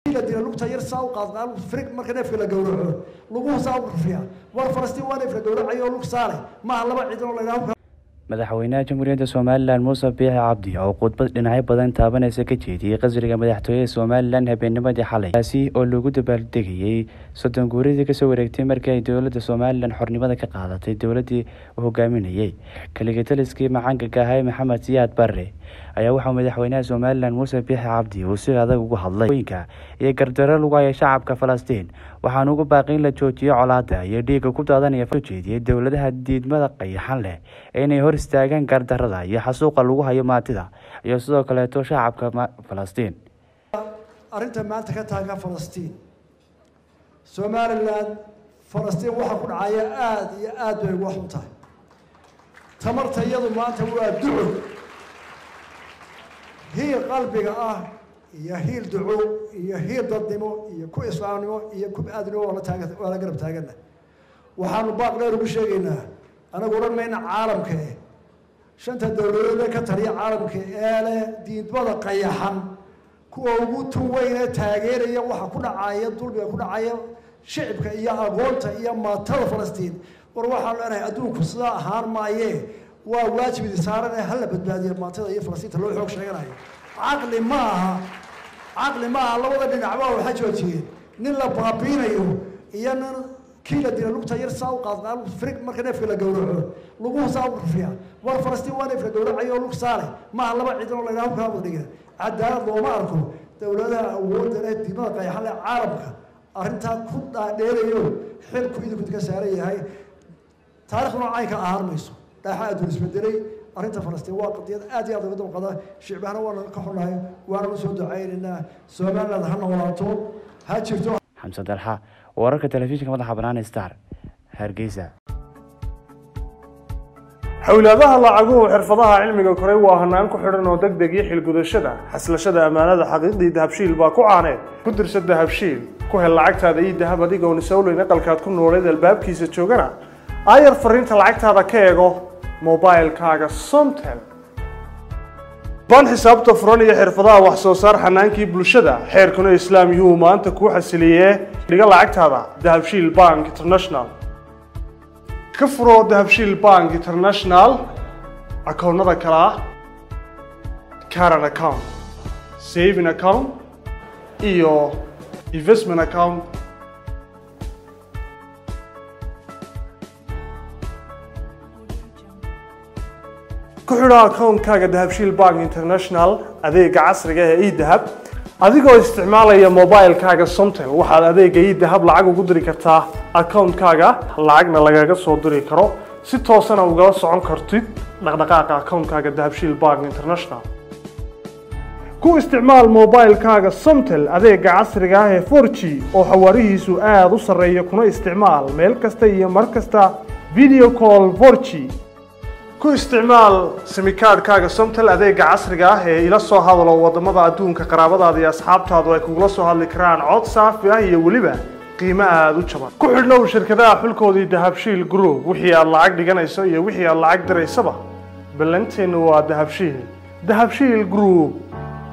la dila lugta yar saa u qaad frig marka neefka la gowraco laguhu saa u rufiya war falastiin waa neefka gowracayo oo lug saale maaha laba ciidan oo laydhaha madaxweynaha jamhuuriyadda somalilan muuse biixi cabdi oo khudbad dhinacyo badan taabanaysa ka jeediyey qasriga madaxtooyada somalilan habeennimadii xalay kaasi oo lagu dabaaldegayey soddon guuridii kasoo wareegtay markii ay dowladda somalilan xornimada ka qaadatay dowladdii uu hogaaminayey kaligitaliskii macaangaga ahay maxamed siyaad barre ayaa waxaa madaxweynaha somalilan muuse biixi cabdi uu si adag ugu hadlay ooyinka iyo gardaro lagu haya shacabka falastiin waxaana ugu baaqi in la joojiyo colaada iyo dhiigga ku daadanaya soo jeediyey dowladaha diidmada qayaxan leh ee inay hor istaagaan gardarada iyo xasuuqa lagu hayo maatida iyo sidoo kaleeto shacabka falastiin arrinta maanta ka taagan falastiin somalilan falastiin waxaa ku dhacaya aada iyo aada bay uga xun tahay tamarta iyadu maanta waa duco hiil qalbiga ah iyo hiil duco iyo hiil dadnimo iyo ku islaamnimo iyo ku aadnimo waa la taagan waa la garab taagana waxaanu baaq dheer ugu sheegaynaa anagu odhan mayna caalamka eh shanta dowladood ee ka taliya caalamka ee leh diidmada qayaxan kuwa ugu tun weyne taageeraya waxa ku dhacaya dulmiga ku dhacaya shicibka iyo aqoonta iyo maatada falastiin war waxaan leenahay adduunku sidaa ahaan maayee waa waajib idi saaran ee hala badbaadiya maatada iyo falastiinta loo xoog sheeganayo caqli ma aha caqli ma aha labada dhinacba waxa joojiyeen nin la baabiinayo iyo nin kii la dila lugta yar saa u qaad frig marka neefka la gowraco laguhu saa u rufiya war falastiin waa neefka gowracayo oo lug saale maaha laba ciidan oo laydhaha hubkaa wada dhiga cadaalad looma arko dowladaha awoodda leh diimada qayaxan leh caalamka arrintaa ku dhaadheerayo xilku idinku ka saaran yahay taariikhduna caynka ahaan mayso dhaaxa adduun isbedelay arrinta falastiin waa qadiyad aad iyo aad uga damqada shicbahana waana ka xunnahay waana u soo ducaynaynaa somaliland ha noolaato ha jirto xamse dalxa wararka telefishinka madaxa bannaan star hargeysa xowlaadaha lacaguhu xirfadaha cilmiga koray waa hanaan ku xidhan oo deg deg iyo xilgudashada xaslashada ammaanada xaqiiqdii dahabshiil baa ku caaneed ku dirsa dahabshiil ku hel lacagtaada iyo dahab adigoon isowleyn aqalkaad ku nooleed albaabkiisa joogana aayar fariinta lacagtaada ka eego mobilkaaga somtel baan xisaabta furan iyo xirfadaha wax soo saar xanaankii bulshada xeerkuna islaam yuu maanta kuu xasiliyee dhiga lacagtaada dahabshiil bank international ka furo dahabshiil bank international akoonnada kale ah caran account saving account iyo investment account ku xidho akoonkaaga dahabshiil bank international adeega casriga ee edahab adigoo isticmaalaya mobilkaaga somtel waxaad adeega edahab lacag ugu diri kartaa akoonkaaga lacagna lagaga soo diri karo si toosana ugala socon kartid dhaqdhaqaaqa akoonkaaga dahabshiil bank international ku isticmaal mobilkaaga somtel adeega casriga ah ee 4g oo xawaarihiisu aada u sarreeya kuna isticmaal meel kasta iyo mar kasta video call 4g ku isticmaal simikaadhkaaga somtel adeega casriga ah ee ila soo hadalo wadamada adduunka qaraabadaada iyo asxaabtaadu ay kugula soo hadli karaan cod saafi ah iyo weliba qiimo aada u jaban ku xidhnow shirkadaha xulkoodii dahabshiil group wixii aad lacag dhiganayso iyo wixii aad lacag diraysaba ballanteennu waa dahabshiil dahabshiil group